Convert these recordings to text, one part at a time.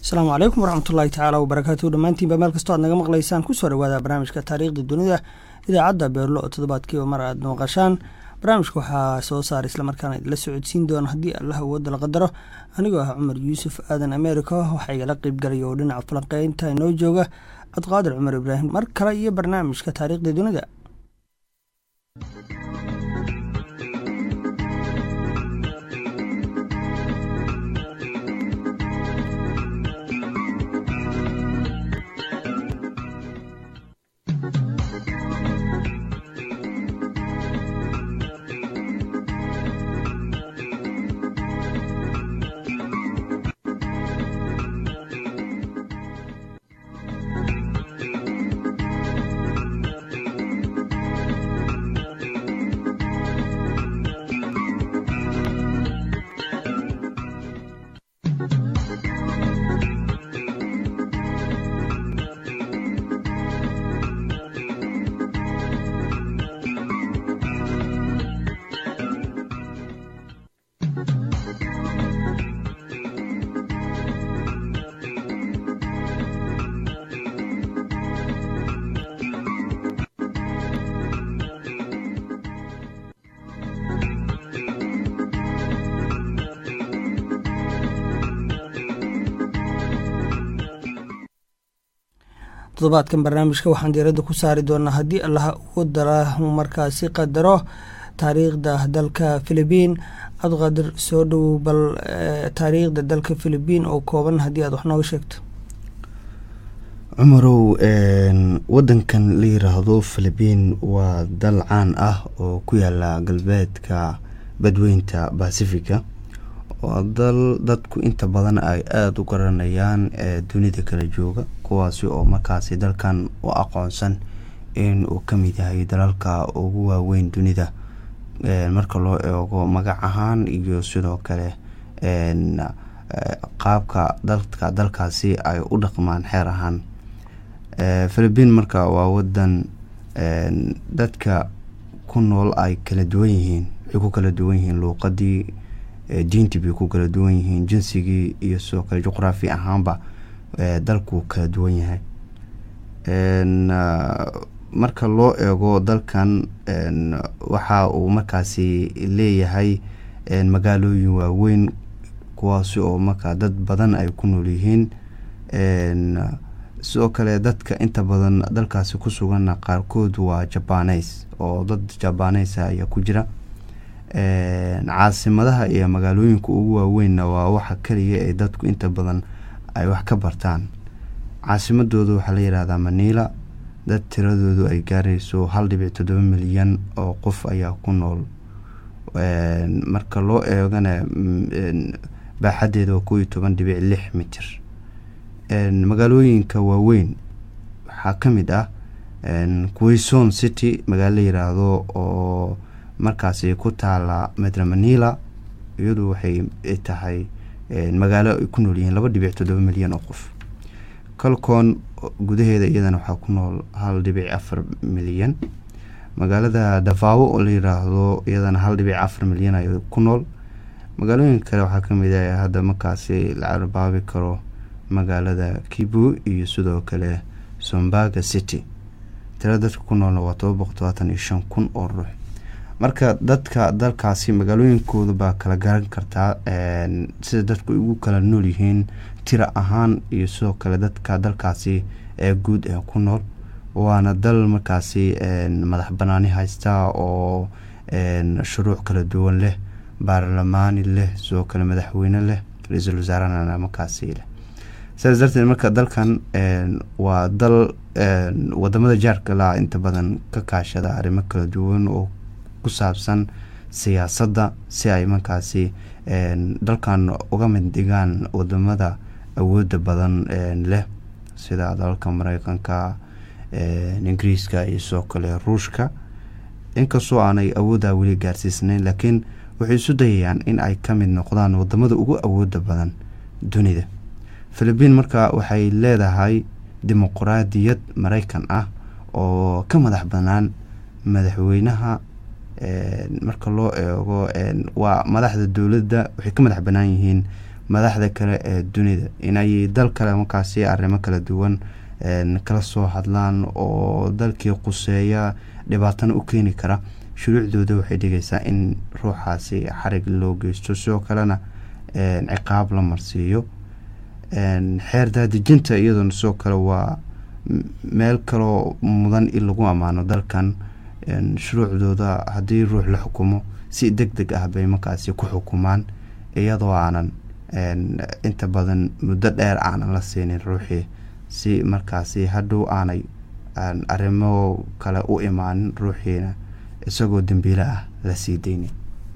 asalaamu calaykum waraxmatullaahi tacaala wabarakaatu dhammaantiinba meel kastoo aad naga maqlaysaan kusoo dhawaada barnaamijka taariikhda dunida idaacadda beerlo oo toddobaadkiiba mar aad maqashaan barnaamijka waxaa soo saara islamarkaana idinla socodsiin doona haddii allah awoodda la qadaro anigoo ah cumar yuusuf aadan america waxaa igala qeybgalaya oo dhinaca falanqeynta inoo jooga cabdiqaadir cumar ibraahim mar kale iyo barnaamijka taariikhda dunida toddobaadkan barnaamijka waxaan diiradda ku saari doonaa haddii allaha ugu dara markaasi qadaro taariikhda dalka philibiin cabdiqaadir soo dhowow bal taariikhda dalka philibiin oo kooban haddii aad wax nooga sheegto cumarow wadankan la yiraahdo philibiin waa dal caan ah oo ku yaala galbeedka badweynta bacifica waa dal dadku inta badan ay aada u garanayaan dunida kala jooga kuwaasi oo markaasi dalkan u aqoonsan in uu ka mid yahay dalalka ugu waaweyn dunida marka loo eego magac ahaan iyo sidoo kale qaabka dadka dalkaasi ay u dhaqmaan xeer ahaan philibiin marka waa wadan dadka ku nool ay kala duwan yihiin waxay ku kala duwan yihiin luuqadii diintii bay ku kala duwan yihiin jinsigii iyo sidoo kale juqraafi ahaanba dalku kala duwan yahay marka loo eego dalkan waxa uu markaasi leeyahay magaalooyin waaweyn kuwaasi oo markaa dad badan ay ku nool yihiin sidoo kale dadka inta badan dalkaasi ku suganna qaarkood waa jabaneys oo dad jabaneys ayaa ku jira caasimadaha iyo magaalooyinka ugu waaweynna waa waxa kaliya ee dadku inta badan ay wax ka bartaan caasimadooda waxaa la yihahdaa manila dad tiradoodu ay gaarayso hal dhibic toddoba milyan oo qof ayaa ku nool marka loo eegana baaxadeeda waa kow iyo toban dhibic lix mitir magaalooyinka waaweyn waxaa ka mid ah quison city magaalo la yiraahdo oo markaasi ku taala medra manila iyadu waxay tahay magaalo ay ku nool yihiin laba dhibic toddoba milyan oo qof calcon gudaheeda iyadana waxaa ku nool hal dhibic afar milyan magaalada dafaawo oo la yiraahdo iyadana hal dhibic afar milyan ay ku nool magaalooyinka kale waxaa kamid ah hadda markaasi la arbaabi karo magaalada kibu iyo sidoo kale sombaga city tira dadka ku noolna waa toba boqol todobaatan iyo shan kun oo ruux marka dadka dalkaasi magaalooyinkooda baa kala garan kartaa sida dadku ugu kala nool yihiin tira ahaan iyo sidoo kale dadka dalkaasi ee guud ee ku nool waana dal markaasi madax banaani haysta oo shuruuc kala duwan leh baarlamaani leh sidoo kale madaxweyne leh ra-iisul wasaarana markaasi leh sidaas darteed marka dalkan waa dal wadamada jaarka la inta badan ka kaashada arrimo kala duwan oo ku saabsan siyaasadda si ay markaasi dalkan uga mid dhigaan wadamada awooda badan leh sida dalalka mareykanka ingiriiska iyo sidoo kale ruushka inkastoo aanay awooddaa weli gaarsiisnayn laakiin waxay isu dayayaan in ay ka mid noqdaan wadamada ugu awooda badan dunida philibiin marka waxay leedahay dimuqraadiyad mareykan ah oo ka madax banaan madaxweynaha marka loo eego waa madaxda dowladda waxay ka madax banaan yihiin madaxda kale ee dunida inay dal kale markaasi arrimo kala duwan kala soo hadlaan oo dalkii quseeya dhibaatana u keeni kara shuruucdooda waxay dhigaysaa in ruuxaasi xarig loo geysto sidoo kalena ciqaab la marsiiyo xeer daadejinta iyadoona sidoo kale waa meel kaloo mudan in lagu ammaano dalkan shuruucdooda haddii ruux la xukumo si deg deg ah bay markaasi ku xukumaan iyadoo aanan inta badan muddo dheer aanan la siinin ruuxii si markaasi hadhow aanay arrimo kale u imaanin ruuxiina isagoo dembiile ah la sii deynin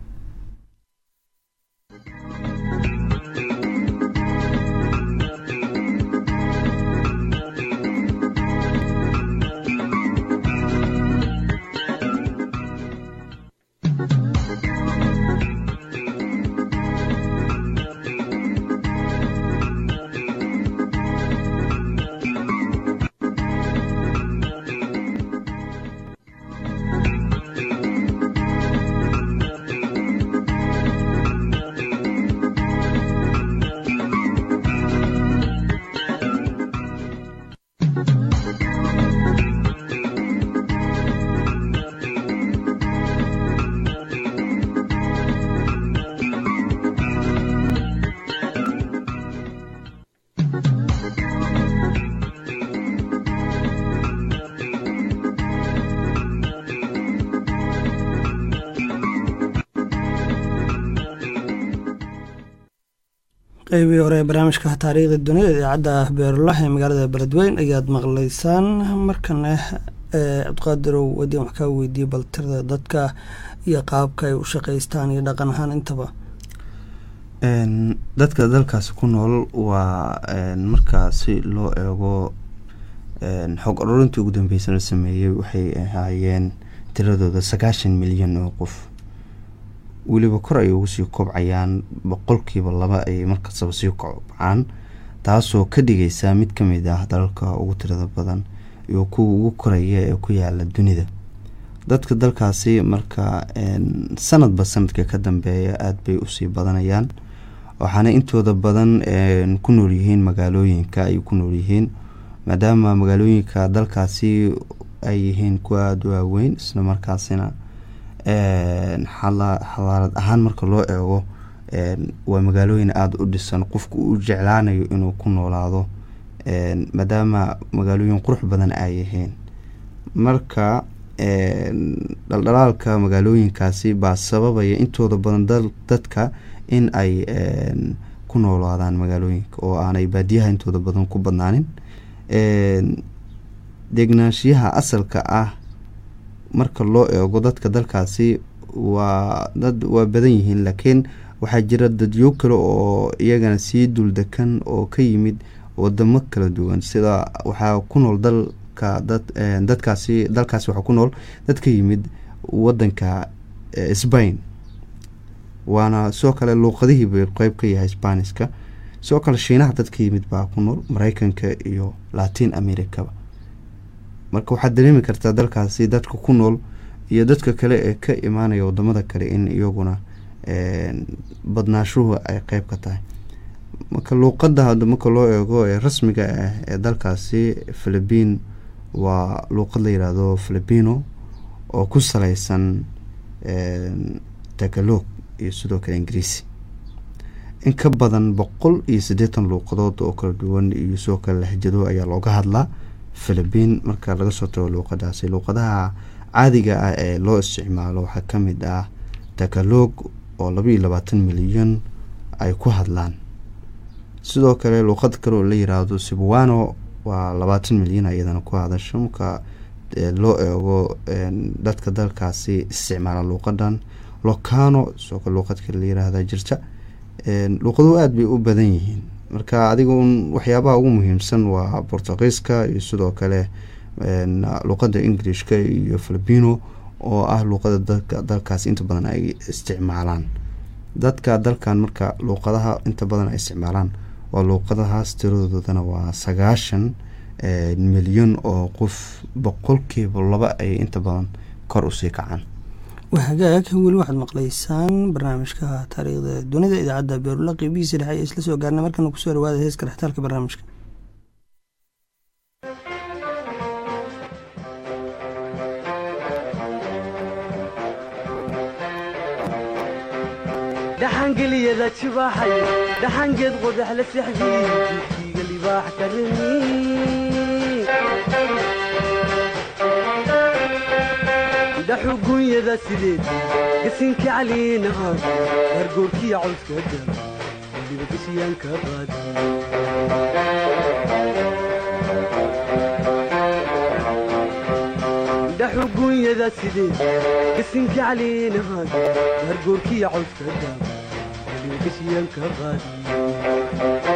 qeybii hore ee barnaamijka taariikhda dunida idaacadda beerulax ee magaalada beledweyn ayaad maqlaysaan markana cabdiqaadirow wadiin wax kaa weydiiyey bal tirada dadka iyo qaabka ay u shaqaystaan iyo dhaqan ahaan intaba dadka dalkaasi ku nool waa markaasi loo eego xog ururintii ugu dambeysa la sameeyey waxay ahaayeen tiradooda sagaashan milyan oo qof weliba kor ay ugu sii kobcayaan boqolkiiba laba ay markastaba sii kobcaan taasoo ka dhigaysa mid ka mid ah dalalka ugu tirada badan iyo kuwa ugu koraya ee ku yaala dunida dadka dalkaasi marka sanadba sanadka ka dambeeya aada bay usii badanayaan waxaana intooda badan ku nool yihiin magaalooyinka ay ku nool yihiin maadaama magaalooyinka dalkaasi ay yihiin kuwa aada u waaweyn isla markaasina xadaarad ahaan marka loo eego waa magaalooyin aada u dhisan qofku uu jeclaanayo inuu ku noolaado maadaama magaalooyin qurux badan ay yihiin marka dhaldhalaalka magaalooyinkaasi baa sababaya intooda badan dadka in ay ku noolaadaan magaalooyinka oo aanay baadiyaha intooda badan ku badnaanin degnaanshiyaha asalka ah marka loo eego dadka dalkaasi waa dad waa badan yihiin laakiin waxaa jira dadyo kale oo iyagana sii duldekan oo ka yimid wadamo kala duwan sida waxaa ku nool dalka dad dadkaasi dalkaasi waxaa ku nool dad ka yimid wadanka sbain waana sidoo kale luuqadihii bay qeyb ka yahay sbaaniska sidoo kale shiinaha dad ka yimid baa ku nool mareykanka iyo latin americaba marka waxaad dareemi kartaa dalkaasi dadka ku nool iyo dadka kale ee ka imaanaya wadamada kale in iyaguna badnaashuhu ay qeyb ka tahay marka luuqada marka loo eego ee rasmiga ah ee dalkaasi philibiin waa luuqad la yiraahdo filibino oo ku saleysan tagalog iyo sidoo kale ingiriisi in ka badan boqol iyo siddeetan luuqadood oo kala duwan iyo sidoo kale lahjado ayaa looga hadlaa philibiin marka laga soo tago luuqadaasi luuqadaha caadiga ah ee loo isticmaalo waxaa ka mid ah tagalog oo laba iyo labaatan milyan ay ku hadlaan sidoo kale luuqad kale oo la yiraahdo sibwano waa labaatan milyan iyadana ku hadasho marka loo eego dadka dalkaasi isticmaala luuqadan locano sidoo kale luuqad kale la yiraahda jirta luuqaduhu aada bay u badan yihiin marka adiga un waxyaabaha ugu muhiimsan waa bortugiiska iyo sidoo kale luuqada ingilishka iyo filibino oo ah luuqada dadka dalkaas inta badan ay isticmaalaan dadka dalkan marka luuqadaha inta badan ay isticmaalaan waa luuqadahaas tiradoodana waa sagaashan milyan oo qof boqolkiiba laba ay inta badan kor usii kacaan waa hagaag weli waxaad maqlaysaan barnaamijka taariikhda dunida idaacadda beerula qeybihiisa dhexe ayaa isla soo gaarnay markana kusoo dhawaada heeska dhextaalka barnaamijka dhaxangeliyada jibaaxay dhaxangeed qodax la sexdii jiidkiiga libaax ka remi dhaxugunyada sideed gasinka caliina aan gargoorkiya cawska dar waliba geshiyaanka qaadi dhaxugunyada sideed gasinka caliina aan gargoorkiya cawska dar waliba geshiyaanka qaadi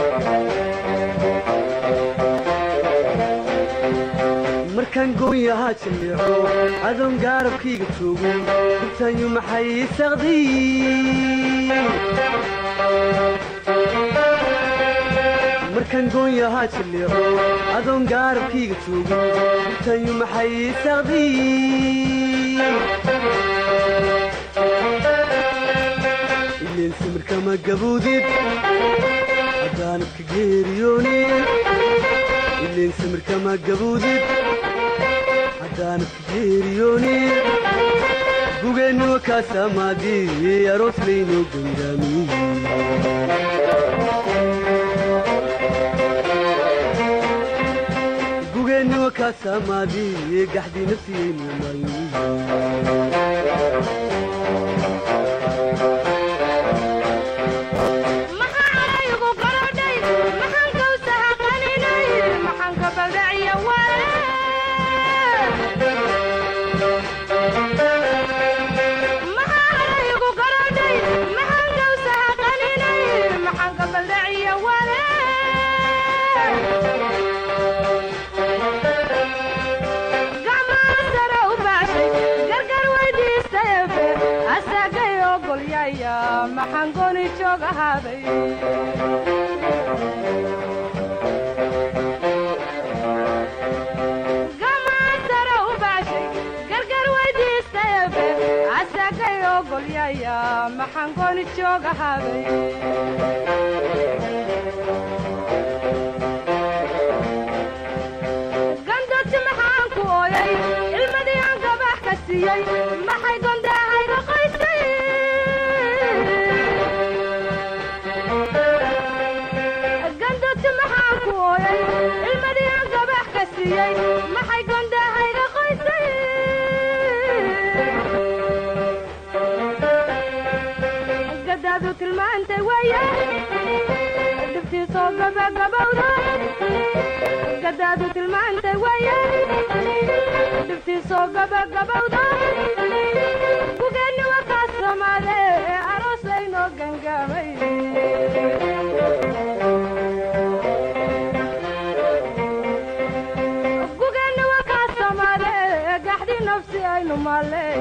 markaan goonyahaa jilleeco adoon gaarabkayga joogo gurtaanyu maxay saqdiy markaan goonyahaa jilleeco adoon gaarabkayga joogo gurtaanyu maxay saqdiy ileen samirkama gaboodid haddaanad ka geeriyoonid ileen samirkama gaboodid haddaanad ka geeriyoonin gugeennuwa kaasamaadii aroos laynoo gangaamiye gugeennuwa kaasamaadii gaxdii nafsiyaynu maayo gandoti maxaan ku ooyay ilmadii aan gabax ka siiyey maxay gondaahayga qoysay gandoti maxaan ku ooyay ilmadii aan gabax ka siiyey maxay gondaahayga qoysay gadaadu tilmaantay weeye dhibtiisoo gabagabowda gadaadu tilmaantay weeye dhibtiisoo gabagabowda gugeenni waa kaa samaade aroos laynoo gangaamay gugeenni waa kaa samaade gaxdii nafsi aynu maalley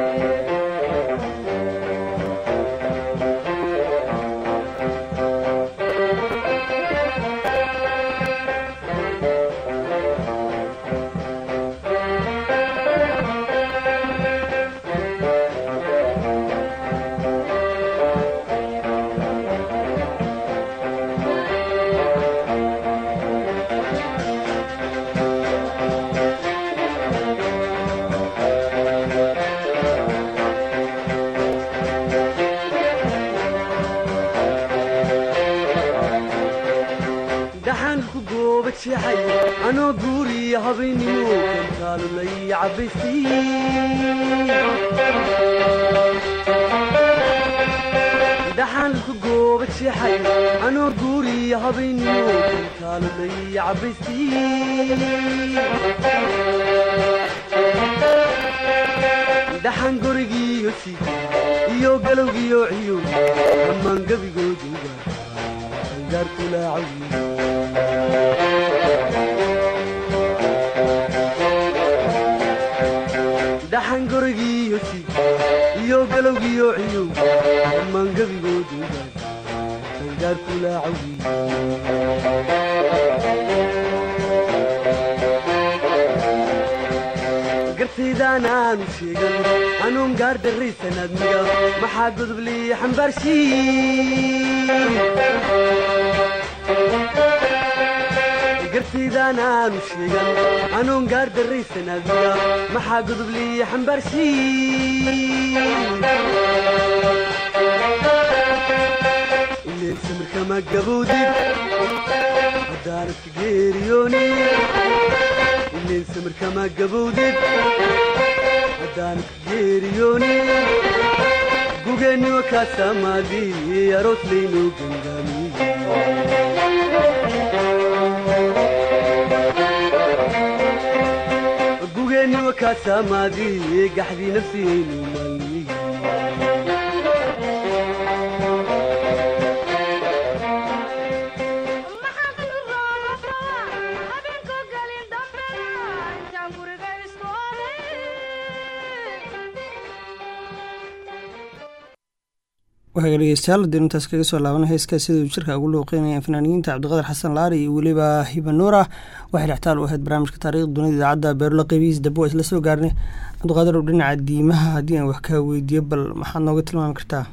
dhaxanku gooba jeexay anoo guuriya habaynimo kantaalu lay cabaysiy dhaxanku gooba jeexay anoo guuriya habaynimo kantaalu lay cabaysiy dhaxan gorigiiyo siid iyo galowgiyo ciyo dhammaan gebigooduga angaarkulaacawiy dhaxan gorigiiyo siid iyo galowgiyo ciyo dhammaan gebigooduga angaarkulaacawiy gartaydaan aanu sheegan hanuun gaar darraysan admiga maxaa godobliya xambaarshiin gartaydaan aanu sheegan hanuun gaar darraysan admiga maxaa godobliya xambaarshiin ileen samirkama gabowdid haddaanad ka geeriyoonin ileen samirkama gabowdid haddaanad ka geeriyoonin gugeenniwa kaa saamaadii aroos laynoo gangaamiyey gugeenniwa kaa saamaadii gaxdii nafsiyaynu maalmiyey waxaa dhegeystayaal haddaynu intaas kaga soo laabana heeska siduu jirka ugu looqeynayeen fanaaniyiinta cabdiqadir xasan laari iyo weliba hibanuura waxay dhextaal u ahayd barnaamijka taariikhda dunida idaacadda beerlo qeybihiis dambe waa isla soo gaarnay cabdiqaadir ow dhinaca diimaha haddii aan wax kaa weydiiyo bal maxaad nooga tilmaami kartaa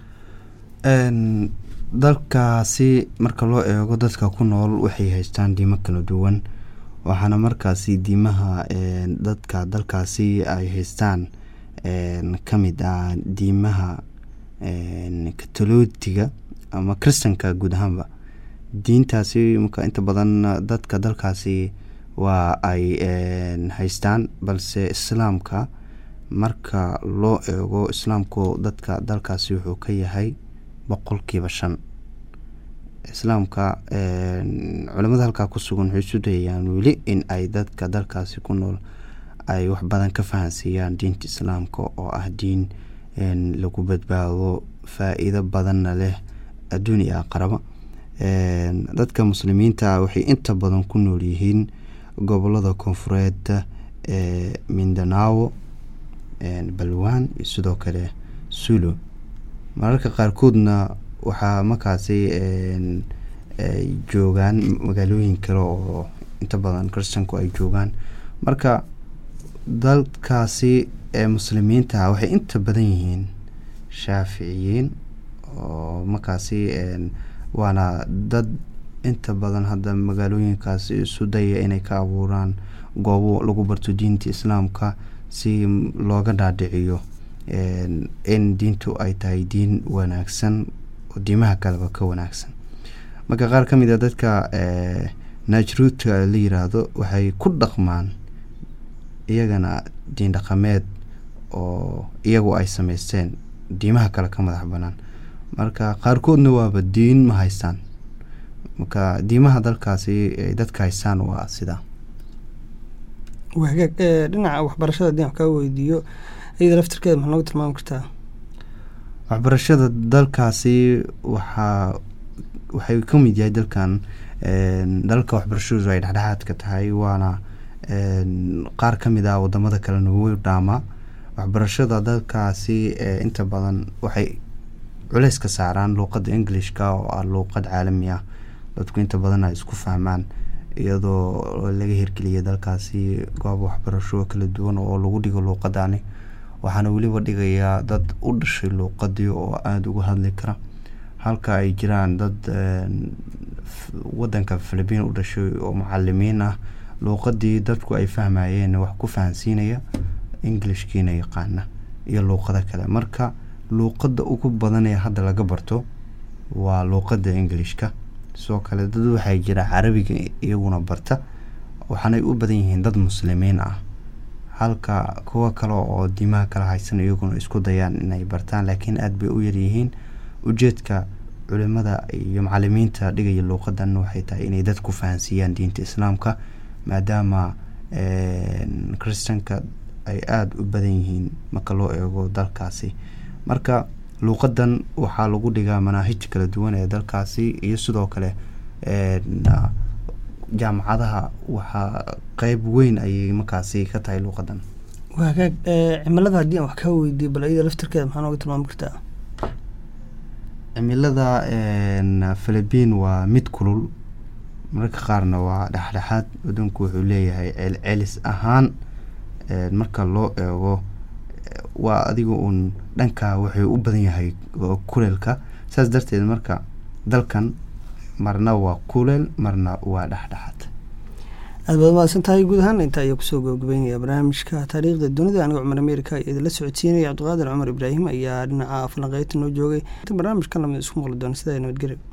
dalkaasi marka loo eego dadka ku nool waxay haystaan diimo kala duwan waxaana markaasi diimaha dadka dalkaasi ay haystaan ka mid ah diimaha katolootiga ama kristanka guud ahaanba diintaasi marka inta badan dadka dalkaasi waa ay haystaan balse islaamka marka loo eego islaamku dadka dalkaasi wuxuu ka yahay boqolkiiba shan islaamka culimada halkaa ku sugan waxay isu dayayaan weli in ay dadka dalkaasi ku nool ay wax badan ka fahansiiyaan diinta islaamka oo ah diin lagu badbaado faa-iido badanna leh adduun iyo aqraba dadka muslimiinta waxay inta badan ku nool yihiin gobolada koonfureed ee mindanao balwan iyo sidoo kale sulo mararka qaarkoodna waxaa markaasi joogaan magaalooyin kale oo inta badan kristanku ay joogaan marka dalkaasi ee muslimiinta waxay inta badan yihiin shaaficiyiin oo markaasi waana dad inta badan hadda magaalooyinkaasi isu daya inay ka abuuraan goobo lagu barto diinta islaamka si looga dhaadhiciyo in diintu ay tahay diin wanaagsan oo diimaha kaleba ka wanaagsan marka qaar ka mid a dadka najruudka la yiraahdo waxay ku dhaqmaan iyagana diin dhaqameed oo iyagu ay sameysteen diimaha kale ka madax banaan marka qaarkoodna waaba diin ma haystaan marka diimaha dalkaasi ay dadka haystaan waa sidaa wagaag dhinaca waxbarashada haddii aan kaa weydiiyo iyada laftirkeeda maxaa nooga tilmaami kartaa waxbarashada dalkaasi waxaa waxay ka mid yahay dalkan dalka waxbarashadu ay dhexdhexaadka tahay waana qaar ka mid ah wadamada kalena way dhaamaa waxbarashada dalkaasi inta badan waxay culeys ka saaraan luuqadda englishka oo ah luuqad caalami ah dadku inta badan ay isku fahmaan iyadoo laga hirgeliyay dalkaasi goob waxbarasho kala duwan oo lagu dhigo luuqadani waxaana weliba dhigayaa dad u dhashay luuqadii oo aada uga hadli kara halka ay jiraan dad wadanka philibiin u dhashay oo macalimiin ah luuqadii dadku ay fahmayeen wax ku fahansiinaya englishkiina yaqaana iyo luuqado kale marka luuqada ugu badan ee hadda laga barto waa luuqada englishka sidoo kale dad waxaa jira carabiga iyaguna barta waxaanay u badan yihiin dad muslimiin ah halka kuwa kale oo diimaha kala haysan iyaguna isku dayaan inay bartaan laakiin aada bay u yaryihiin ujeedka culimada iyo macalimiinta dhigaya luuqadan waxay tahay inay dadku fahansiiyaan diinta islaamka maadaama kristanka ay aada u badan yihiin marka loo eego dalkaasi marka luuqadan waxaa lagu dhigaa manaahij kala duwan ee dalkaasi iyo sidoo kale jaamacadaha waxaa qeyb weyn ayay markaasi ka tahay luuqadan wagaag cimilada haddii aan wax kaa weydiiyo bal iyada laftirkeeda maxaa nooga tilmaami kartaa cimilada philibiin waa mid kulul mararka qaarna waa dhexdhexaad wadanku wuxuu leeyahay celcelis ahaan marka loo eego waa adiga uun dhanka wuxuu u badan yahay oo kuleelka saas darteed marka dalkan marna waa kuleel marna waa dhexdhexaad aad baad mahadsan tahay guud ahaan inta ayaa kusoo gabagabeynaya barnaamijka taariikhda dunida aniga cumar ameerika ayaa idinla socodsiinaya cabdiqaadir cumar ibraahim ayaa dhinaca falanqeynta noo joogay inta barnaamijkan lamid isku maqli doona sidaa nabadgelyo